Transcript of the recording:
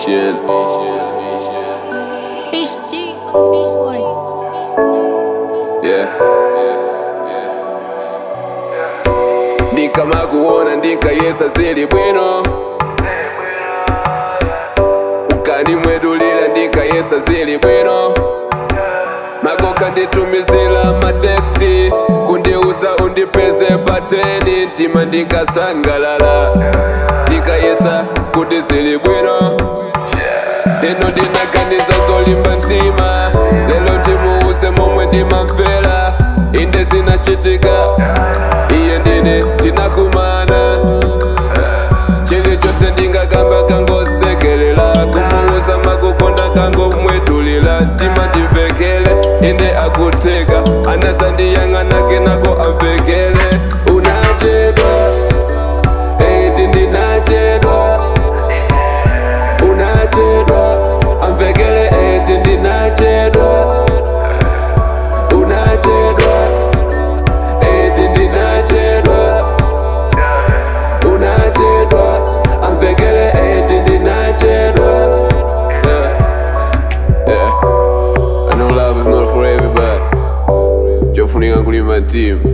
Mission. HD, boy. Yeah. Ndikama kuona ndikayesa zili bwino ukanimwedulira ndikayesa zili bwino makoka nditumizira mateksti kundiuza undipeze pateni mtima ndikasangalala ndikayesa kuti zili bwino lino ndinaganiza zolimba mtima lelo timuuse momwe ndimamvera inde sinachitika iye ndine tinakumana chilichonse ndingakamba kangosekelela kumuuza makukonda kangomwetulila mtima ndimvekele inde akutheka anazandiyang'anake nako amvekele unachedwa eti ndinachedwa unachedwa amvekele eti ndinachedwa unachedwa eti ndinachedwa unachedwa amvekele eti ndinachedwa yeah. yeah. I know love is not for everybody chofunika kulima team